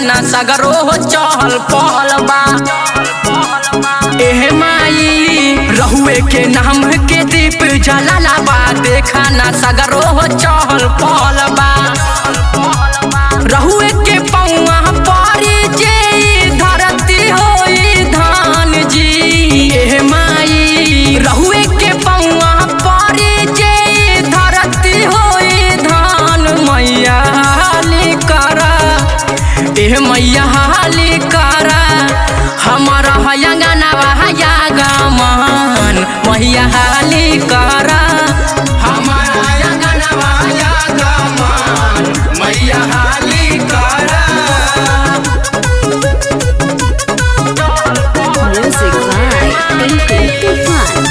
ना सगरो हो चहल पहल बा एहे माई रहुए के नाम के दीप जलाला बा देखा ना सगरो हो चहल पहल बा रहुए के पौआ पारी जे धरती होई धान जी एहे माई रहुए के पौआ पारी जे धरती होई धान मैया हाली करा एह मैया हाली करा हमारा हयंगनवा हया गमन मैया हाली करा हमारा हयंगनवा हया गमन मैया हाली करा Music by Tinku Tufan.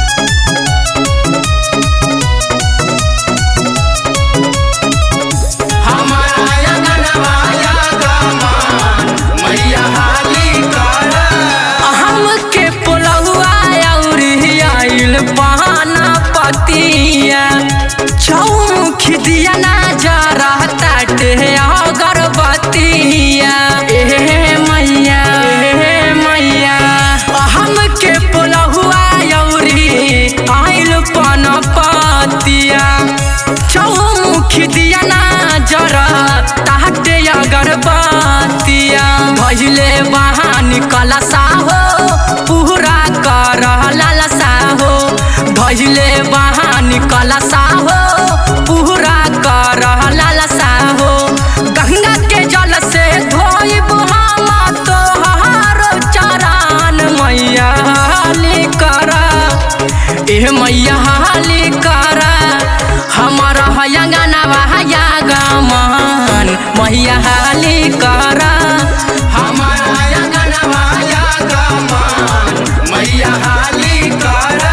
हमारा अंगनवा या गमान मैया हाली करा हमके पुलहुआ अउरी आइल बहाना पतिया चौमुख दिया ना जा रहता टे अगरबत्तिया ए मैया ए मैया हमके पुलहुआ अउरी आइल पन पतिया चौमुख दिया ना जरा ताहटे अगरबत्तिया भइले बहान कलसा हो पूरा कर ललसा हो भइले बहान कलसा हो पूरा कर ललसा हो गंगा के जल से धोइब हम तोहार चरण मैया हाली करा एह मैया हाली करा हमारा हयंगनवा हया गमन मैया हाली करा हमारा हयंगनवा हया गमन मैया हाली करा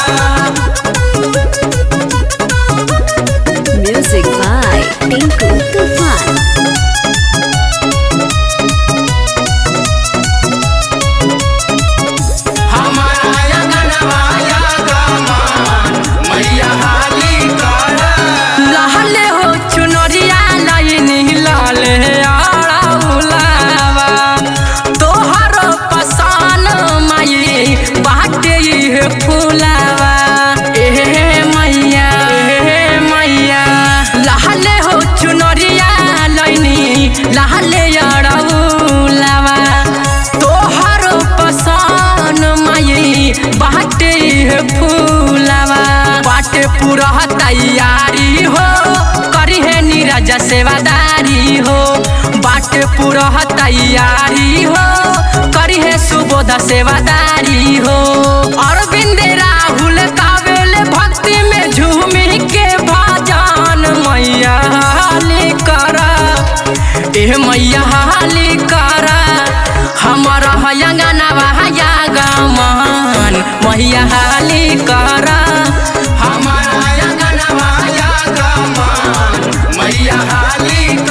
Music by Tinku Tufan. हमारा अंगनवा या गमान मैया हाली करा लहले हो चुनरिया लाइनी लाले आड़ा उलावा तोहर पसान माई बाटे ये फुलावा एहे मैया एहे मैया लहले हो चुनरिया लाइनी लहले आड़ा उलावा तोहर पसान माई बाटे ये फूलावा बाटे पूरा तैयारी हो करी है नीरज सेवादारी हो बाटे पूरा तैयारी हो करी है सुबोध सेवादारी हो अरविंद राहुल कावेल भक्ति में झूमी के भजन मैया हाली करा एह मैया हाली करा हमारा हयंगनवा हया गमन मैया हाली करा हमारा हयंगनवा हया गमन मैया हाली